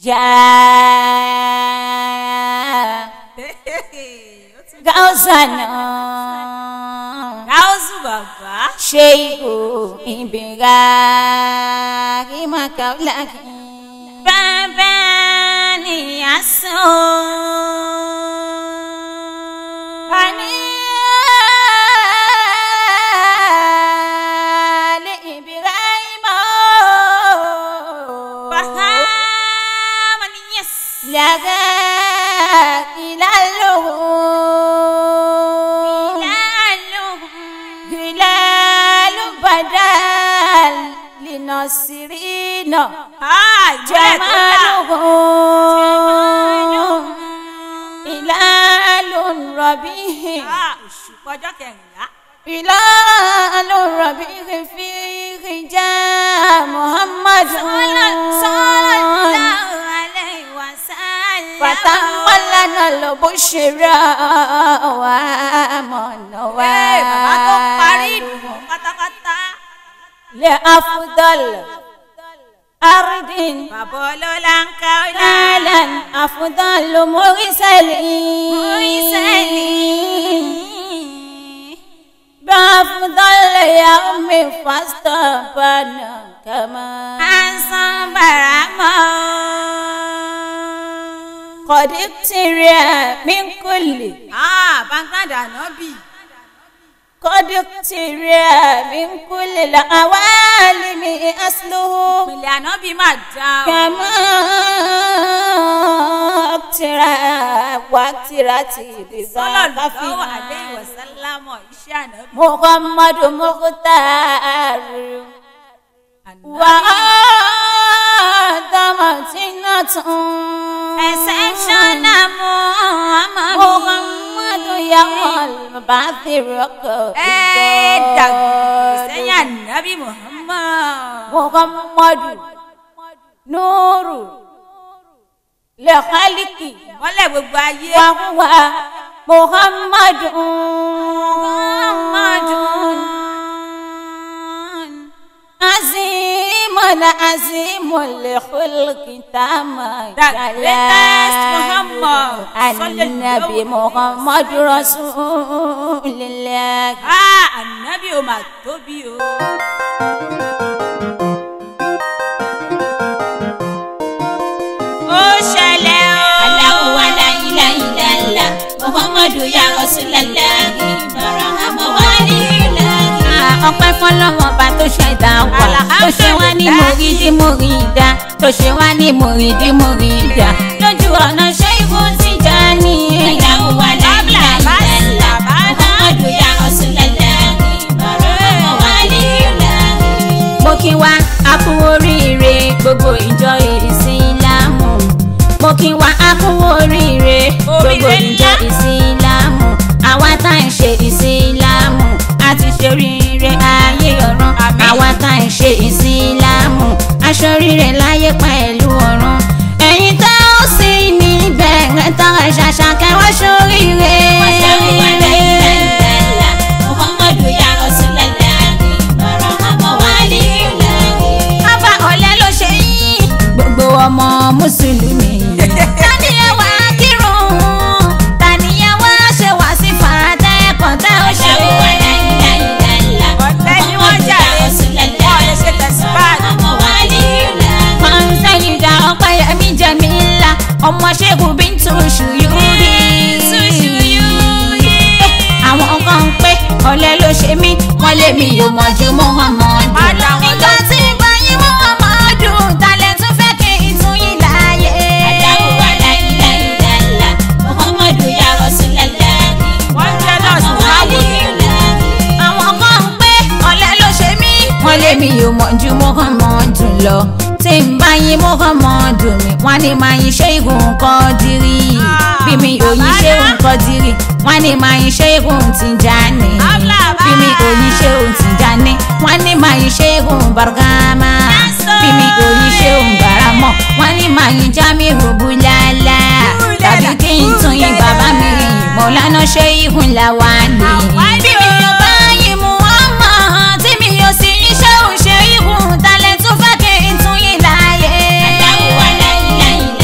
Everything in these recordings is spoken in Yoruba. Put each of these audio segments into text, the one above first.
Ya Gausana gáúsù bàbá Sheikhu Ibrahim Kaulaki bàbá ni àsán. Ani Ali Ibrahim Bahama ni yes. Laga ilaluhu Hilalu badal Linasirina Jamaluhu Hilalun rabihi Òṣùpá ọjọ́ kẹrìnlá. Hilalun rabihi fihi ja Muhammadu Sallallahu alayhi wa sallam. Fatamallana al-bushra wa amana wa Ee, bàbá tó parí ìdùnnú pátápátá. لأفضل أرض Bàbá ọlọ́lá ń ká ọlá. نالا أفضل مرسلين بأفضل يوم فاستبنا كما Àǹsán bàrámọ́. قد ابترى من كل Ah, Bangada Nọ́bì. قد ابترى من كل العوالم أصله Ìpìlẹ̀ ànábì máa dá o. كما اقترى واقترتي Sallallahu بذاك alayhi wa في sallam iṣẹ́ ànábì. محمد مختار وآدم تنة Exceptional Muhammad. محمد يوم البعث ركب Ẹ dàgbà sẹ́yìn ànábì Muhammad. محمد نور لخلق Mọ́lẹ̀ gbogbo ayé. وهو محمد عظيم عظيم لخلق تام The greatest Muhammad. النبي محمد رسول الله Ah, ànábì ò mà tóbi o. Ó ṣẹlẹ̀ o. Allahu wa la ilaha illallah Muhammadu ya Rasulallah Barahama walillah. ọpẹ́ fọ́lọ́run ọba tó ṣẹ̀dá wa tó ṣe wá ní mòrídìí mòrídà tó ṣe wá ní mòrídìí mòrídà lójú ọ̀nà ṣé ibò ti já ní. Allahu wa la ilaha illallah Muhammadu ya Rasulallah Barahama walillah. mo kí wa a kú oríire gbogbo ìjọ ìsìlámù mo kí wa a kú oríire gbogbo Oríire ìjọ ńlá. ìsìlámù àwa tá à ń ṣe ìsìlámù a ti ṣe oríire ayé ọ̀run Àmín. àwa tá à ń ṣe ìsìlámù aṣọ oríire láyé pẹ̀lú ọ̀run ẹ̀yin tá ó sì níbẹ̀ ẹ̀ tán ẹ̀ ṣàṣà kẹwàá ṣoríire. Muhammadu ya Rasulallah Barahama walillah Bàbá ọ̀lẹ́ ló ṣe yín. Gbogbo ọmọ Mùsùlùmí. Tani ẹ wá kírun? Tani ẹ wá ṣe wá sí fàdá ẹ̀kọ́ tá ó ṣe? Ọ̀tẹ́ ni wọ́n jà lé. Wọ́n lè ṣe tẹ̀síbáàdì. Kọ́ńtẹ́nìdà Ọpẹ́yẹmí Jẹ́mílà, ọmọ Ṣẹ́gun Bíntù Ṣùyúrí. Àwọn kan ń pé ọ̀lẹ́ ló ṣe mí, wọ́n lé mi yóò mọ̀ ju Muhammadu. Má dá wọn Nígbà tí báyìí Muhammadu, talẹ̀ tún fẹ́ kí n tún yín láàyè. Wọ́n jẹ́ nọ́ọ̀sì láwùjọ. Àwọn kan ń pé ọ̀lẹ́ ló ṣe mí. Wọ́n lé mi yóò mọ̀ ju Muhammadu lọ. Tí n bá yín Muhammadu mi, wọ́n ní máa yin ṣé ìgùn kan dírí. Bí mi ò yin ṣé nǹkan dírí, wọ́n ní máa yin ṣé ìgùn Tijani. Abla Bí mi ò yin ṣé bye. òun Tijani, wọ́n ní máa yin ṣé ìgùn Bargama. Yes, Bí mi ò yin ṣé òun Baramọ̀, wọ́n ní máa yin Jamiu Bulala. Tàbí kí n tún yin bàbá mi rìn, Mọ̀lánà ṣé ìgùn Lawani. Lawani Bí mi ò bá yin Muhammad, tí mi ò sì yin ṣé òun ṣe ìgùn, talẹ̀ tún fẹ́ kí n tún yin láàyè.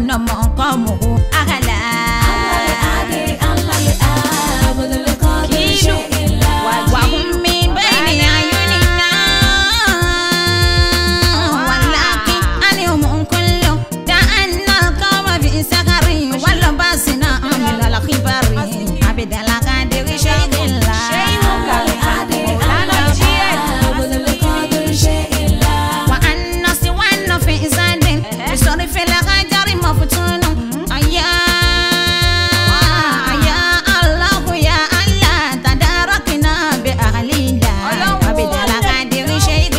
أن مقامه أعلى وهم من بين أعيننا ولكن أنهم كل كأن القوم في سكر ولبسنا من الخبر عبد القادر شيخ الله وأن سوى في زاد بصرف الغجر مفتون أيا يا الله يا الله تداركنا بأهلنا عبد القادر شيخ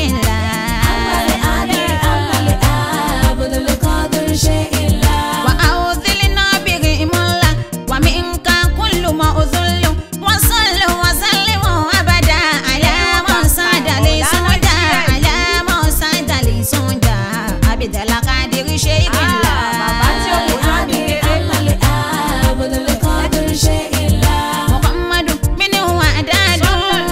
الله وأوذلنا بهم الله ومنك كل ما أذل وصل وسلم أبدا على من ساد لي سودا على من ساد لي سودا عبد القادر شيخ الله محمد من وعداد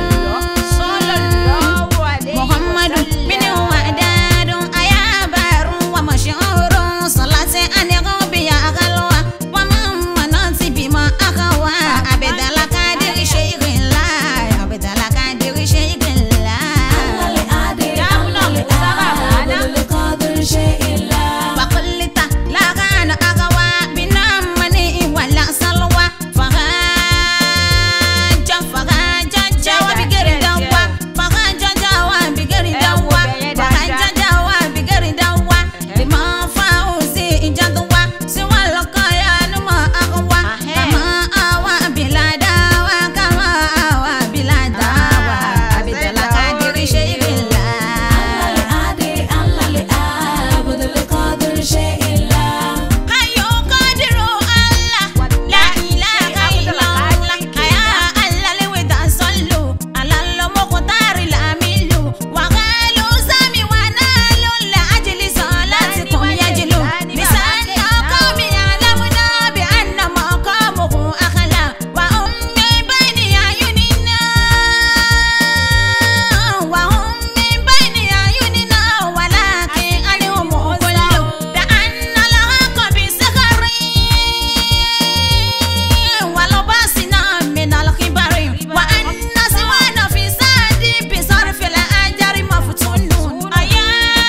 محمد من وعداد أيا بار ومشهور صلاة أن غبي أغلوى ومن مناصب بما أخوى عبد القادر شيخ الله عبد القادر شيخ الله فقلت لا غان أغوى بنامني ولا سلوى فغاجة فغاجة جوا بغير دوا فغاجة جوا بغير دوا فغاجة جوا بغير دوا لما فاوزي جدوا سوى لقايا نما أغوى كما أوى بلا دوا كما أوى بلا دوا عبد القادر شيخ الله Ayo kadiru Allah, la ilaha illallah. Aya Allah lewe da sallu, alalo mokotari la milu. Wagalu sami wanalu la ajli salatikum yajlu. Misana qawmi ya'lamuna bi anna maqamuhu akhla. Wa ummi bayni ayunina. Wa ummi bayni ayunina. Walakin alihum kullu. Da anna الحق بسخر ولباسنا من الخبر وأن سوانا في ساد بصرف الأجر مفتون أيا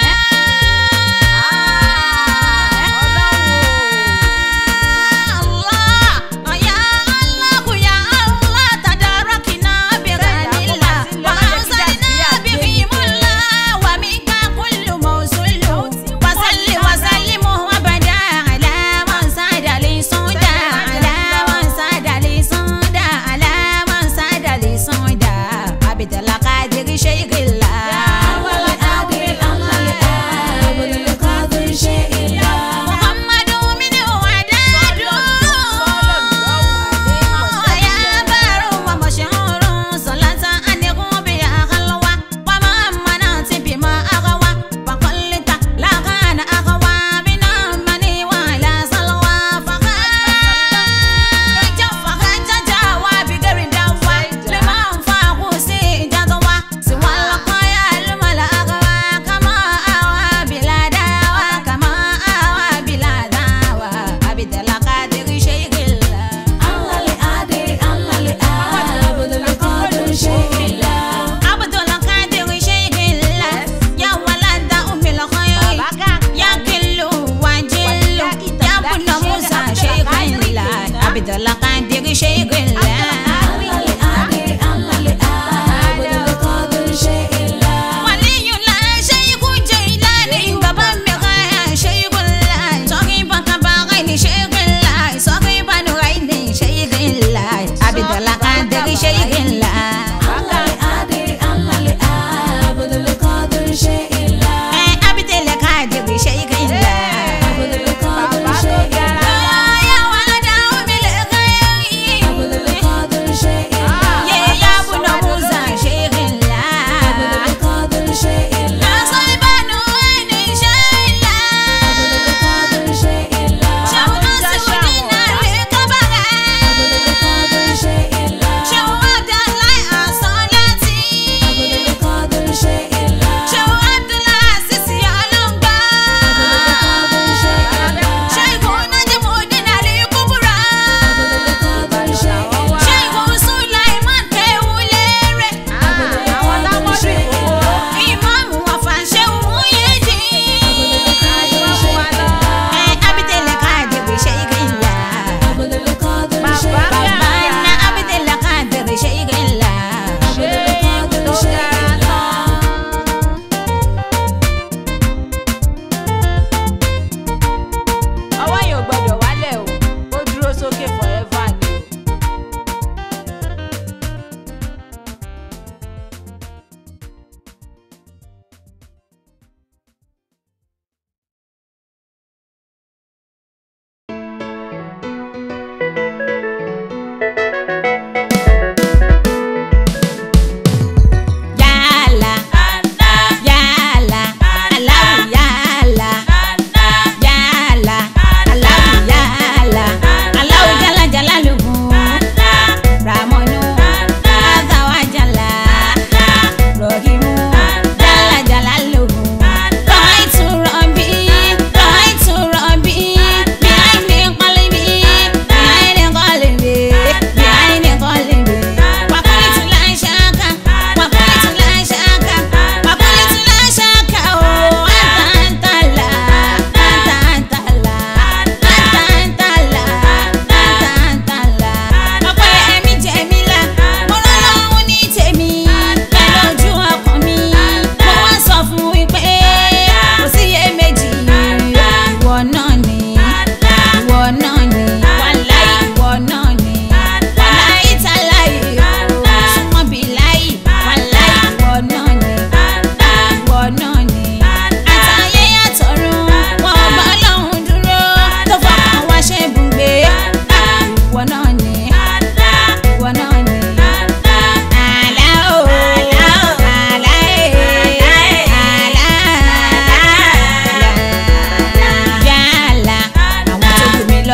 الله يا الله يا الله تداركنا بغنى الله وأوصلنا بفيم الله ومنك كل موصول وصل وسلم أبدا على من ساد لي صودا على من ساد لي صودا على من ساد لي صودا عبد القادر شيخ الله محمد من وعداد يا بار ومشهور صلاة أنه بها خلوة وما منات بما أغوى وقلت لا كان أغوى من مني ولا سلوى فخرج فخرج جوا بغير دوا لمن فاقوسي جدوى سوى القايا الملا أغوى كما أوى بلا دوا كما أوى بلا دوا عبد القادر شيخ الله عبد القادر شيخ الله يا ولد أم الخير يا كل وجل يا ابن موسى شيخ الله عبد القادر شيخ الله ولي الله شيخ جيلاني بابا مغايا شيخ الله صاحبك باغين شيخ الله صاحب نغين شيخ الله عبد القادر شيخ الله Eh, عبد القادر شيخ الله يا ولد أم الخير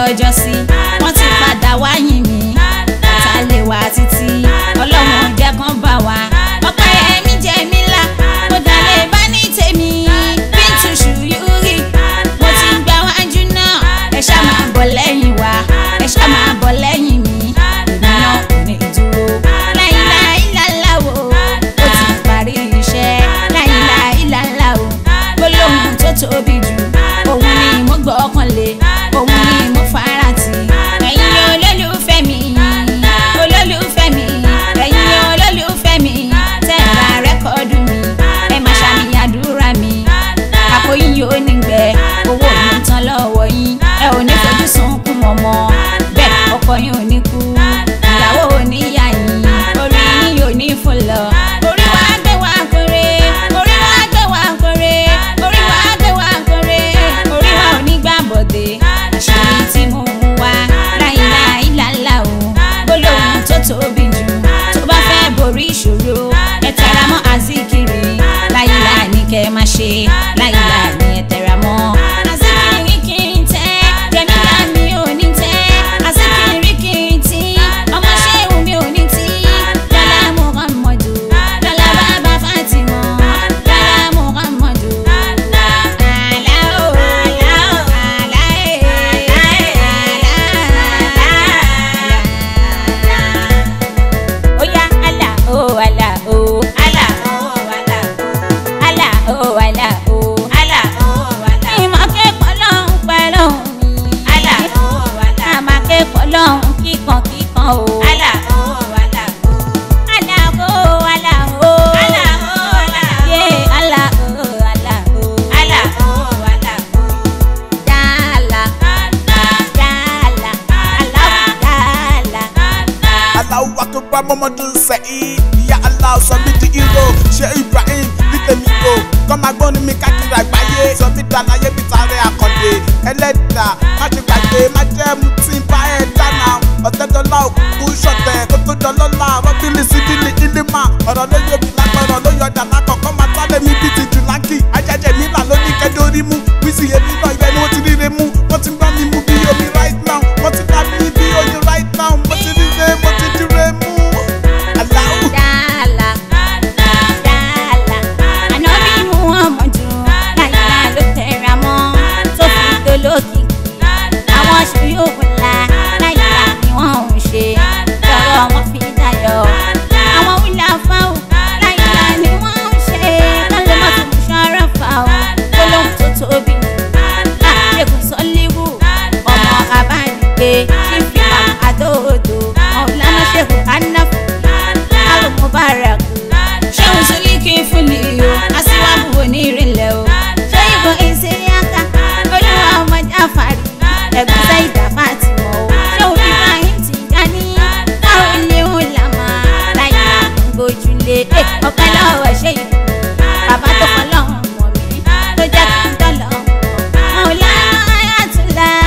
lọ́jọ́ sí wọ́n ti padà wáyìn mi ta lè wá títí ọlọ́run jẹ́ kán bá wa ọ̀pẹ ẹ̀mí jẹ́ mi là mo dalẹ̀ bá ní tèmi bíntù ṣùyúrì mo ti gbà wájú náà ẹ ṣá máa bọ̀ lẹ́yìn wa ẹ ṣá máa bọ̀ lẹ́yìn mi èmi náà kò ní dúró láìláìláìlá o ó ti parí iṣẹ́ láìláìláìlá o gbólóhùn tó tóbi jù òun ni mo gbọ́kànlé òun ni mo fara tì ẹ̀yin olólùfẹ́ mi olólùfẹ́ mi ẹ̀yin olólùfẹ́ mi tẹ́ ẹ ra rẹ́kọ̀dù mi ẹ máa ṣàmì àdúrà mi àpò yín yóò ní gbẹ owó mi ń tán lọ́wọ́ yín ẹ ò ní fojú sunkún ọmọ bẹ́ẹ̀ ọkọ yín ò ní kú ìyàwó ò ní yà yín orí yín yóò ní fún lọ. orí wa gbé wa kórè orí wa gbé wa kórè orí wa gbé wa kórè orí wa ò ní gbà bọ̀dé àṣírí tí mo mú wá láìláìláìlá o gbólóhùn tó tóbi jù tó bá fẹ́ borí ìṣòro ẹ tẹra mọ́ azikiri láìlá ní kẹ́ ẹ má ṣe láìlá ní ẹ tẹra mọ́. azikiri kì í tẹ́ jẹ́mílá mi ò ní tẹ́ azikiri kì í tí ọmọ ṣéwù mi ò ní tí lọ́lá muhammadu lọ́lá bàbá fatima lọ́lá muhammadu. àlá o àlá o àlá ẹ̀ àlá àlá oya ala o ala o ala o ala o ala o ala o ala o ala ìmọ̀ kẹ́kọ̀ọ́ lọ́hùn pẹ̀lú mi ala o ala àmà kẹ́kọ̀ọ́ lọ́hùn kíkan kíkan o ala o ala o ala o ala o ala o ala ye ala o ala o ala o ala o dala dala dala dala. Allahu Akbar Muhammadu Saheed Ìyá Allah sọ mí di hero ṣé Ibrahim ní tèmi o kọ́ máa gbọ́ ní mi káàkiri àgbáyé sọ mí dá láyé bí tààrẹ àkàndé ẹlẹ́dà má ti gbàgbé má jẹ́ mu tí ń bá ẹ dáná ọ̀tẹ́dọ́lá òkú ṣọ̀tẹ̀ kó tó dọ́lọ́lá rọ́bìlì sídìlì ìlímà ọ̀rọ̀ ló yọ bí lápẹ̀rọ̀ ló yọ dàná kọ̀ọ̀kan máa tálẹ̀ mi bí ti jù láńkì ajẹ́jẹ́ mi là ló ní kẹ́dórí mú wíṣì èmi náà ibẹ̀ ni wọ́n ti ríre mú wọ́n ti gbọ́ mi mú bí omi right now wọ́n ti dá mi bí oyin right now mo ti ríre mo ti jíre mú. Allahu Dala, dala, ànábì Muhammadu, láyìlá ló tẹra mọ́, tó fi dolókìkí. Àwọn ṣòyòwò ńlá, láyìlá ni wọ́n ń ṣe, lọ́rọ̀ wọn fi dayọ̀. Àwọn wíńdà fáwọn, láyìlá ni wọ́n ń ṣe, kálọ̀ mọ́tò mú ṣọ́rọ̀ fáwọn, gbólóhùn tó tóbi. Àṣekùn sọ́líwù, ọmọ àbánigbé, ṣífì àdóòdò, ọ̀lànà ṣèkù ànáfù alo mubarak ṣéun sílíkì fúnni o aṣíwájú onírìnlẹ̀ o ṣé ìbọn ìṣèyàká olúwa ọmọ jáfàrí ẹ̀gbọ́n sẹ́yìndà fàtìmọ̀ o ṣéun ibrahim ti dání táwọn ilé ń là máa láyé àgbójúlé ọ̀pẹ lọ́wọ́ ṣé ìbọn bàbá tó fọ́ lọ́hùn mọ̀ mí tó jẹ́ kí n dọ́lọ́ Maulana Ayatollah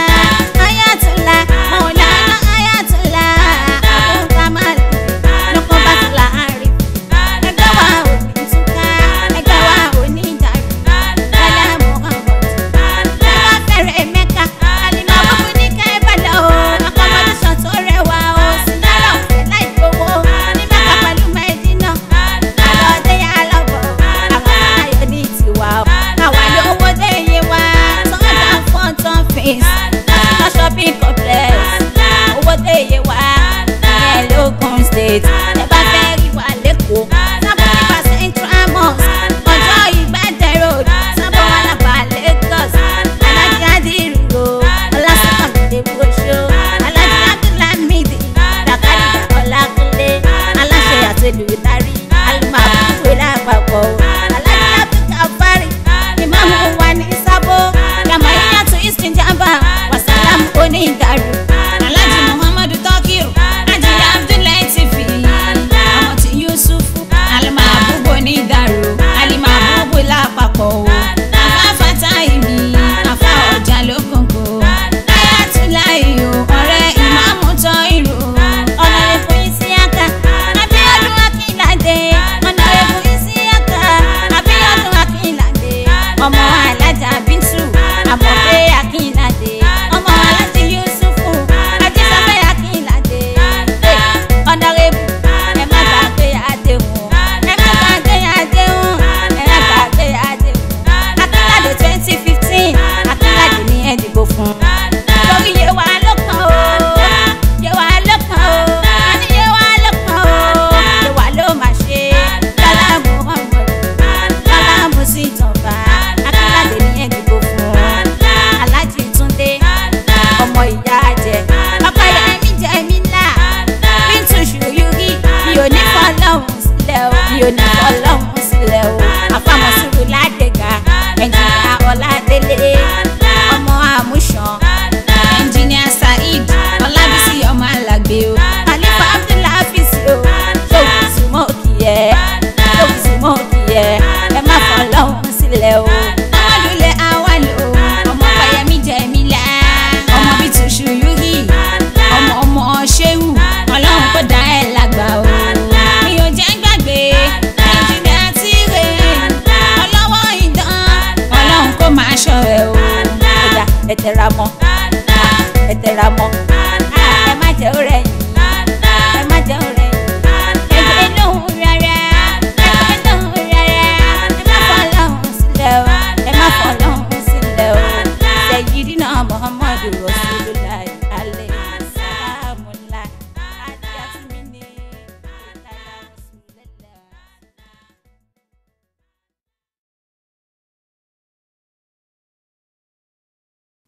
Ayatollah Maulana Ayatollah Abu Kamal lọ́kọ́ bá ti láàárín ẹgbẹ́ wa ò ní túká ẹgbẹ́ wa ò ní dàrú lálẹ́ Muhammad lọ́wọ́ fẹ́rẹ̀ mẹ́ka àlìmọ́ bọ́kú ní kẹ́bàlá o akọ́mọdúnṣan tó rẹwà o sinara ọ̀fẹ́ láì gbowó ní mẹ́ka pẹ̀lú mẹ́dínà àlọ́dé yà lọ́bọ̀ àwọn ayọ̀ ní tiwa o àwa lówó dé iye wa tọ́jà fún tán fèsì lọ shopping complex owó dé iye wa ìyẹn lókun state ẹ bá fẹ́ rí wa lẹ́kọ̀ọ́ sábà nípa central mosque ọjọ́ ìgbàdẹ road sábà wà lábà lagos alájí adìrúgbò ọlásùnkànmídé bóṣó alájí abdulhamidi dàkàdì ọlákúnlé aláṣẹ àtẹlùdarí alimabukwe lápapọ̀ alájí abdulkafari ìmáàmù wa ní sábó yàmáyàtò ìsìnjàmbá wàsálàmù onídàrú alájí muhammadu tọ́kìrù ajì abdullahi tìfì ọmọ tí yusufu alimabubu onídàrú alimabubu lápapọ̀ o afáfátá ìmí afá ọjà lókòkò ayatollah o ọ̀rẹ́ ìmáàmù tọ́ ìrù ọ̀nàrẹ́bù isiaka abíọ́dún akínládé ọ̀nàrẹ́bù isiaka abíọ́dún akínládé ọmọ alájà bíntù àmọ̀pé akínládé ọmọ alájà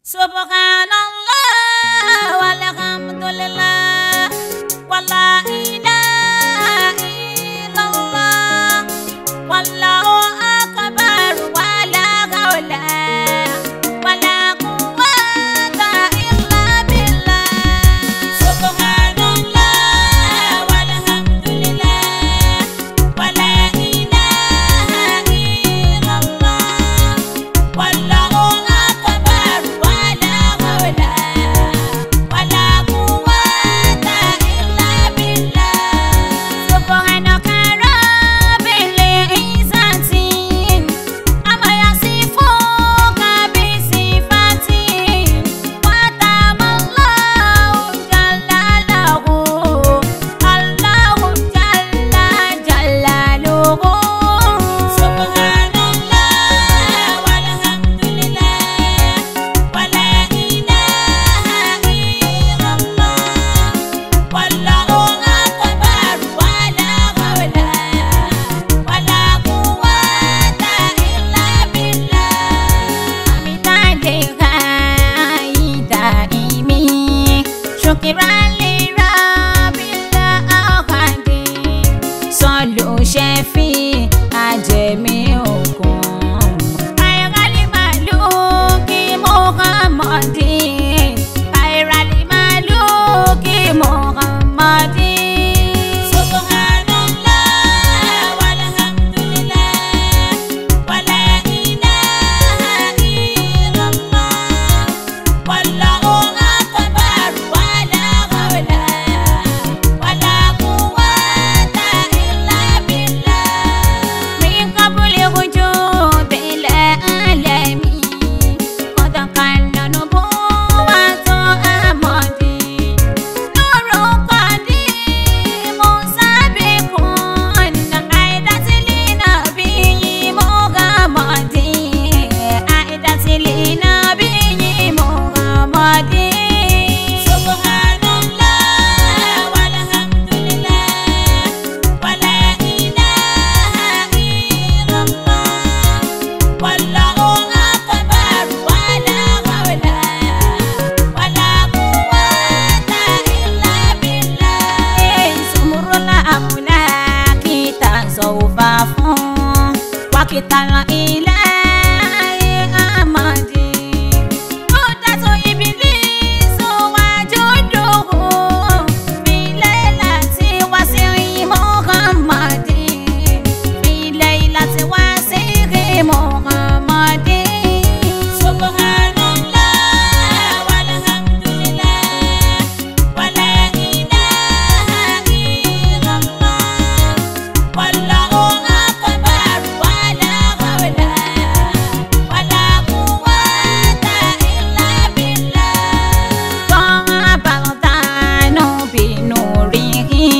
subhanallah walhamdulillah wala ilaha illallah wallahu akbar wala hawla wala quwwata illa billah subhanallah walhamdulillah wala ilaha illallah wallahu akbar wala hawla wala quwwata illa billah subhanaka rabbil izzati amma yasifuka bi sifati wa tamallahu jalalahu allahu jalla jalaluhu subhanallah walhamdulillah wala ilaha illallah wallahu akbar wala hawla wala quwwata illa billah amitadeha idaimi shukran li rabbil alamin sọlù ṣẹfì ajẹmí òkun àìrálì màlúù kí muhammadin àìrálì màlúù kí muhammadin. subhanallah walhamdulillah wala ilaha illallah wallahu akbar wala hawla wala quwwata illa billah min qabli wujudi al-alami qad kana nubuwwatu amadi nuru qadimu sabiqun aidati linabiyyi muhammadin aidati linabiyyi muhammadin subhanallah walhamdulillah wala ilaha illallah wallahu akbar wala hawla wala quwwata illa billah sumurula amula kita sawfa fún wákìtà ilahi amadi Mudatu ibilisu wajuduhu fi laylati wasi'i Muhammadin fi laylati wasi'i Muhammadin Subhanallah walhamdulillah wala ilaha illallah wallahu akbar wala hawla wala quwwata illa billah Tabaltanu binurihi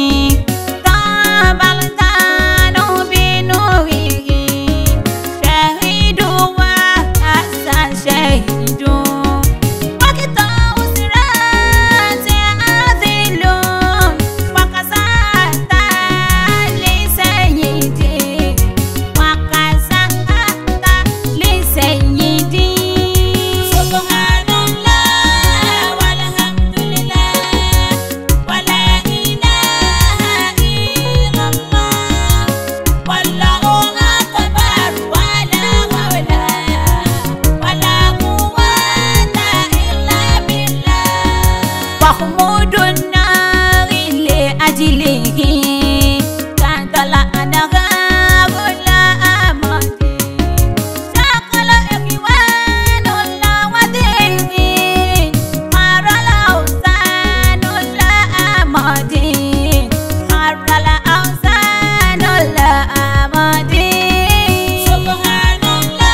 Tabaltanu binurihi Syahidu wa asa syahidu Wakita usrati azilun Wakasata li sayyidi Wakasata li sayyidi Subhanallah walhamdulillah Wala ilaha illallah Wallahu akbar wala hawla wala quwwata illa billah Mahmudun nari li ajlihi Kantala anaga gula amadi Sakala ikhwanullah wa dini Harala awsanullah amadi Harala awsanullah amadi Subhanallah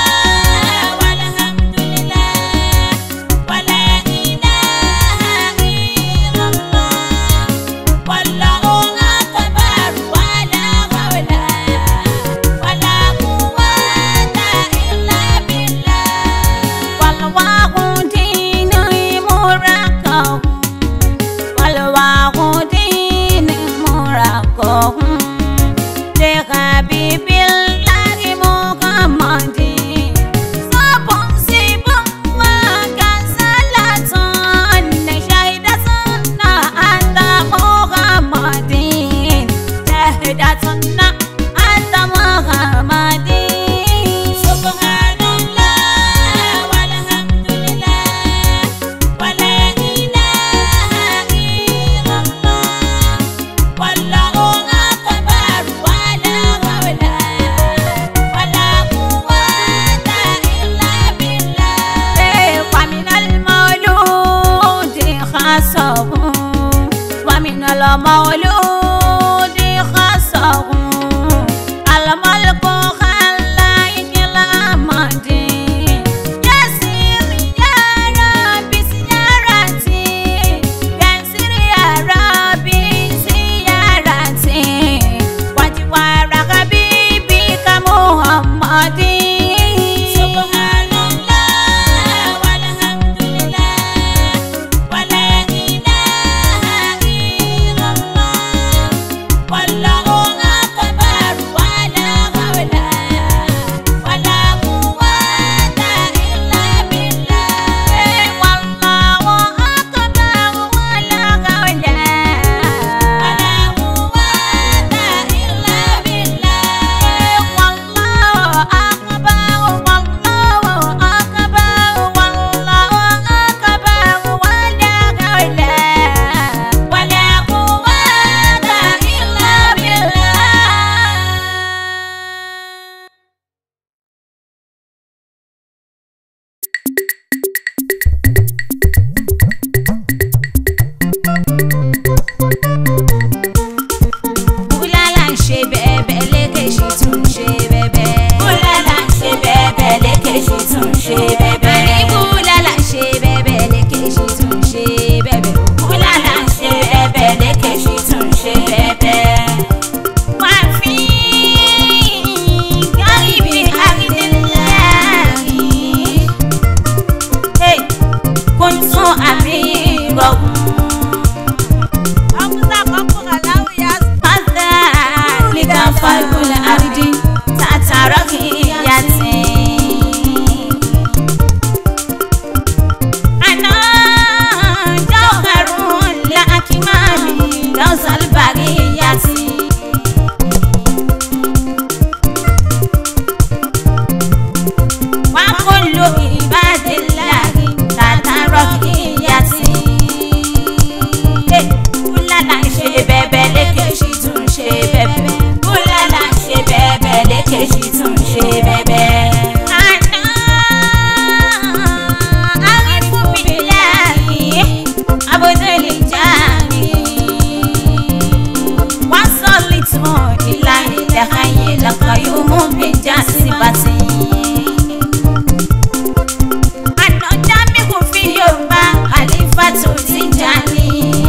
walhamdulillah Wala ilaha مولود خصه الملك خلاك الأمد يسير يا ربي زيارتي يسير يا ربي زيارتي وجوار حبيبي كمحمد سبحان الله والحمد لله ولا إله إلا الله والله أكبر ولا حول ولا قوة إلا بالله والله أكبر ولا حول ولا قوة إلا بالله والله أكبر والله أكبر والله أكبر ولا حول ولا قوة إلا بالله Búlálà ń ṣe bẹ́ẹ̀bẹ́ lékèṣì tún ń ṣe bẹ́ẹ̀bẹ́. Búlálà ń ṣe bẹ́ẹ̀bẹ́ lékèṣì tún ń ṣe bẹ́ẹ̀bẹ́. Àní búlálà ń ṣe bẹ́ẹ̀bẹ́ lékèṣì tún ń ṣe bẹ́ẹ̀bẹ́. Búlálà ń ṣe bẹ́ẹ̀bẹ́ lékèṣì tún ń ṣe bẹ́ẹ̀bẹ́. Wà á fi gáìbì àrídìláàrí. Kùntùn àmì rọ̀gùn. Fadhalika falkul ardi tatarakiyati. Ana jawharun la akmali dawsal bariyati. Wa kullu ibadillahi tatarakiyati búlálà ń ṣe bẹ́ẹ̀bẹ́ lékèṣì tún ń ṣe bẹ́ẹ̀bẹ́. búlálà ń ṣe bẹ́ẹ̀bẹ́ lékèṣì tún ń ṣe bẹ́ẹ̀bẹ́. àná àrífúnmiláàrí abodoli jáde. wọ́n sọ lìtàn ìlànà ìdàkàyè lọ́kọ̀ yóò mú mi já sí bàtì. àná jámi kò fi yorùbá àlífà tó ti jáde.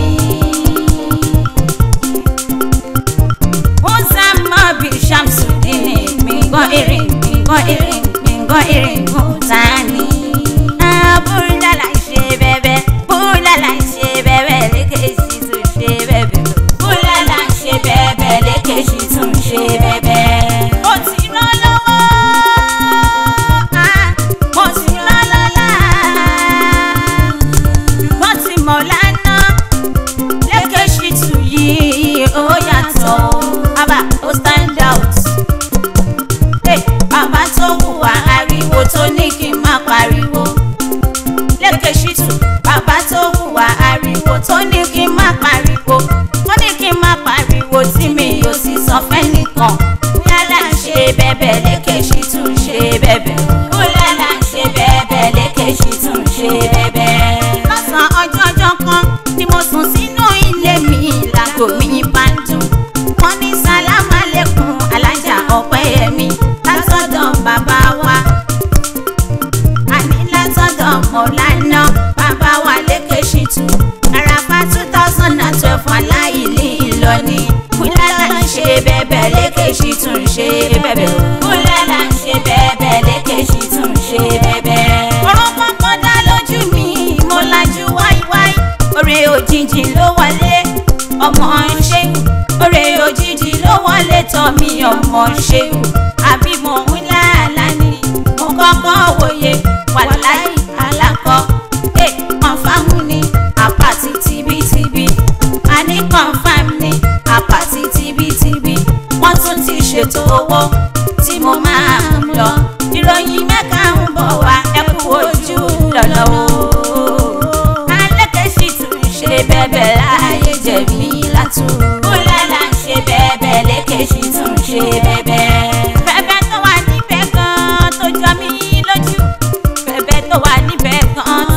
Uzama bi Shamsuddin mingo irin mingo irin mingo irin mutani. Búrúdà là ń ṣe bẹ́bẹ́, búrúdà là ń ṣe bẹ́bẹ́ lékèṣì tún ṣe bẹ́bẹ́. Búrúdà là ń ṣe bẹ́bẹ́ lékèṣì tún ṣe bẹ́bẹ́. Mo ti rán lọ́wọ́, ah, mo ti rán lọ́la, mo ti mọ̀ lánàá lékèṣì tún yìí ó yàtọ̀ o. Bàbá ó stand out. Hey, bàbá tó hùwà ariwo tó ní kí n má pariwo. Lékèṣì tún bàbá tó hùwà ariwo tó ní kí n má pariwo. Ó ní kí n má pariwo tí mi ò sì sọ fẹ́nìkan. Búlálà ń ṣe bẹ́bẹ̀ lékèṣì tún ṣe bẹ́bẹ̀. Búlálà ń ṣe bẹ́bẹ̀ lékèṣì tún ṣe bẹ́bẹ̀. Lọ́sàn-án ọjọ́ ọjọ́ kan ni mo sùn sínú ilé mi lágbo mi bá ń dùn. Wọ́n ní sálámà lẹ́kùn alájà ọ̀pẹ́yẹmí látọ̀dọ̀ bàbá wa. Àní látọ̀dọ̀ mọ̀lánà bàbá wa lékèṣì tù. Àràfà two thousand and twelve aláìlí ìlọ́ni. Búlálà ń ṣe bẹ́bẹ̀ lékèṣì tún ṣe bẹ́bẹ̀. Búlálà ń ṣe bẹ́bẹ̀ lékèṣì tún ṣe bẹ́bẹ̀. Ọ̀rọ̀ kọ́kọ́ dá lójú mi, mo lajú wáíwáí. Oore òjijì ló wọlé, ọmọ ṣéwù. Oore òjijì ló wọlé tọ̀ mí ọmọ ṣéwù. Àbí mo ń láàlá ni, mo kọ́kọ́ wòye wàláì alákọ̀. Ẹ kọ̀ǹfàmù ni àpàtì tibítibí. A ní kọ̀ǹfàmù ni àpàtì tibítibí. Wọ́n tún ti ṣètò owó tí mo máa ń lọ. Ìròyìn mẹ́ka ń bọ̀ wá ẹ kú ojú lọ́nà o. Alékèṣì tún ṣe bẹ́bẹ̀ láàyè jẹ̀mí látú. Búlálà ń ṣe bẹ́bẹ̀ lékèṣì tún ṣe bẹ́bẹ̀. Bẹ́bẹ̀ tó wà níbẹ̀ gan-an tó jọ mí lójú. Bẹ́bẹ̀ tó wà níbẹ̀ gan-an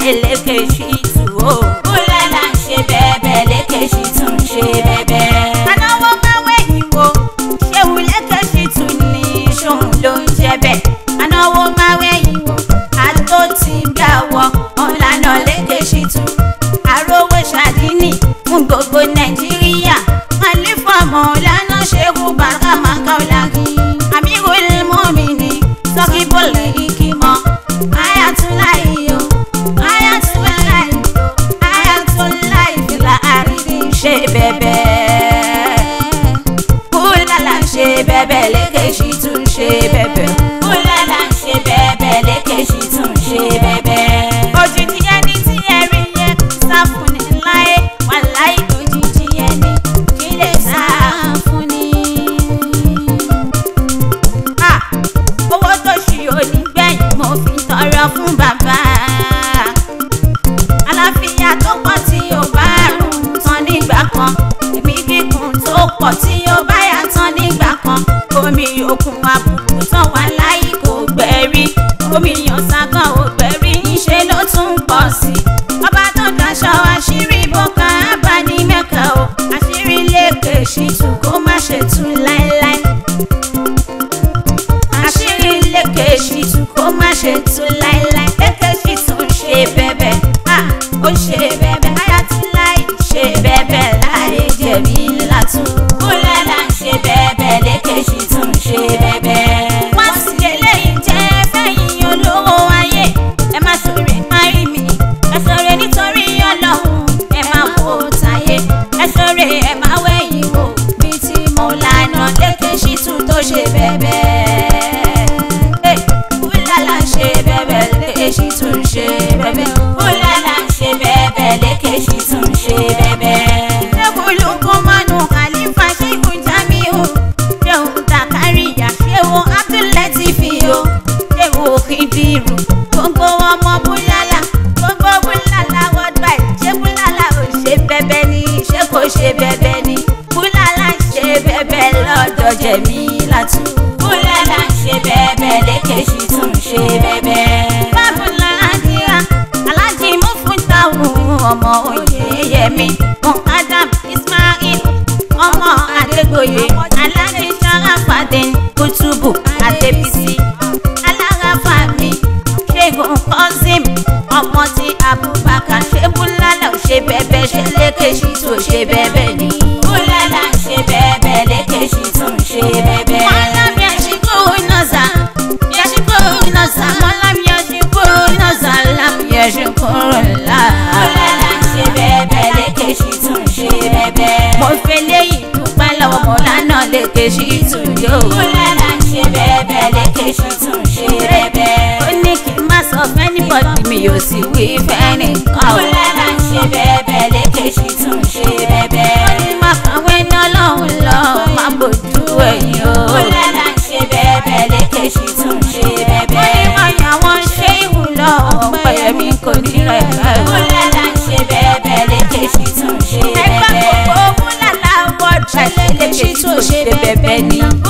lékèṣí tù ó. búlálà ń ṣe bẹ́ẹ̀bẹ́ lékèṣí tún ń ṣe bẹ́ẹ̀bẹ́. anáwó máa wẹ̀yìn wo ṣéwù lékèṣí tù ní ṣóun ló ń jẹ́ bẹ́ẹ̀. anáwó máa wẹ̀yìn wo àtó ti gbà wọ ọ̀lànà lékèṣí tù. àròwé ṣàdínì fún gbogbo nàìjíríà. àlífọ̀ mọ̀ọ́lánà ṣẹ́kù bàkà màkà ọ̀làgì. àmírùl mọ́mìnì sọ́kì bọ́ọ̀lù ìkìmọ̀. ayatollah o ayatollah o ayatollah ìfìlà àrídì ṣe bẹ́bẹ́. búlálà ṣe bẹ́bẹ́ lékèṣí tún ṣe bẹ́bẹ́. búlálà ṣe bẹ́bẹ́ lékèṣí tún ṣe bẹ́bẹ́. òjijì ẹni tí ẹ rí yẹn sá fún ni láyé wà láyé òjijì ẹni kí lè sá fún ni. Ah, owó tó ṣì onígbẹ̀yìn mo fi tọrọ fún bàbá àlàáfíà tó pọ̀ tí ó bá rùn tán nígbà kan ẹ̀mí gígùn tó pọ̀ tí ó bá yà tán nígbà kan omi òkun àbùkù tán wà láyé kò gbẹ̀rí omi ọ̀sán kan ò gbẹ̀rí ńṣe ló tún pọ̀ sí i ọba tó daṣọ àṣírí bọ́kà ábà ní mẹ́ka o àṣírí lèkè ṣìtú kó má ṣe tú láéláé àṣírí lékè ṣìtú kó má ṣe tú láéláé lékè ṣìtú ń ṣe bẹ́bẹ́ à ó ṣe bẹ́bẹ́ ayatollah ṣe bẹ́bẹ́ láyé jẹ̀mí látún. kúlẹ̀ là ń ṣe bẹ́bẹ́ lékè ṣìtú ń ṣe bẹ́bẹ́. wọ́n sì eléyìí jẹ́ fẹ́yìn olówó ayé ẹ má sọ̀rọ̀ márí mi ẹ sọ̀rọ̀ nítorí ọlọ́run ẹ má wo táyé ẹ sọ̀rọ̀ ẹ má wẹ̀yìn wò bí tí mo lànà lékè ṣìtú tó ṣe bẹ́bẹ́. Búlálà ṣe bẹ́bẹ̀ lékèṣí tún ṣe bẹ́bẹ̀. Búlálà ṣe bẹ́bẹ̀ lékèṣí tún ṣe bẹ́bẹ̀. Ṣébùlù Kúmánù Khalifa Ṣéhù Jamiu. Ṣéhù Zakariya Ṣéhù Abdulateef o. Ṣéhù Khidiru. Gbogbo ọmọ Búlálà. Gbogbo Búlálà worldwide. Ṣé Búlálà ò ṣe bẹ́bẹ̀ ni? Ṣé kò ṣe bẹ́bẹ̀ ni? Búlálà ṣe bẹ́bẹ̀ lọ́dọ̀ Jẹ̀mílátù. Búlálà ṣe bẹ́bẹ̀ lékèṣí tún ṣe bẹ́bẹ̀. Bábùlà Adìyà, Aláàjì Mufúntàwù, ọmọ Oyèyẹmí, Adam Ismail, ọmọ Adégbòye, Aláàjì Sharafadin, Kutubu, Adébísí, Alárafàmì, Ṣégun Kọ́sìm, ọmọ ti Abubakar, ṣé Búlálà ò ṣe bẹ́bẹ̀ ṣe lékèṣí tó ṣe bẹ́bẹ̀ ni. Búlálà ṣe bẹ́bẹ̀ lékèṣí tún ṣe bẹ́bẹ̀. Mọ́lám yashikuru naza, yashikuru naza, mọ́lám yashikuru naza, lam yashikuru la. Búlálà ṣe bẹ́bẹ̀ lékèṣí tún ṣe bẹ́bẹ̀. Mo fẹ́ léyìí dúpẹ́ lọ́wọ́ Mọ́lánà lékèṣí tún yó. Búlálà ṣe bẹ́bẹ̀ lékèṣí tún ṣe bẹ́bẹ̀. Ó ní kí n má sọ fẹ́nìbọ̀dì mi ò sì wí fẹ́nìkan. Búlálà ṣe bẹ́bẹ̀ lékèṣí tún ṣe bẹ́bẹ̀. Ó ní má kàwé náà lọ́hùn lọ, má bójú ẹ̀yìn o. Búlálà ṣe bẹ́bẹ̀ lékèṣí tún ṣe bẹ́bẹ̀. Ó ní má yà wọ́n ṣé ìwúlọ̀ ọ̀pẹ̀ mi kò ní rẹ̀ rẹ̀. Búlálà ṣe bẹ́bẹ̀ lékèṣí tún ṣe bẹ́bẹ̀. Ẹgbẹ́ gbogbo Búlálà wọ́ọ̀dù lékèṣí tún ṣe bẹ́bẹ̀ ni.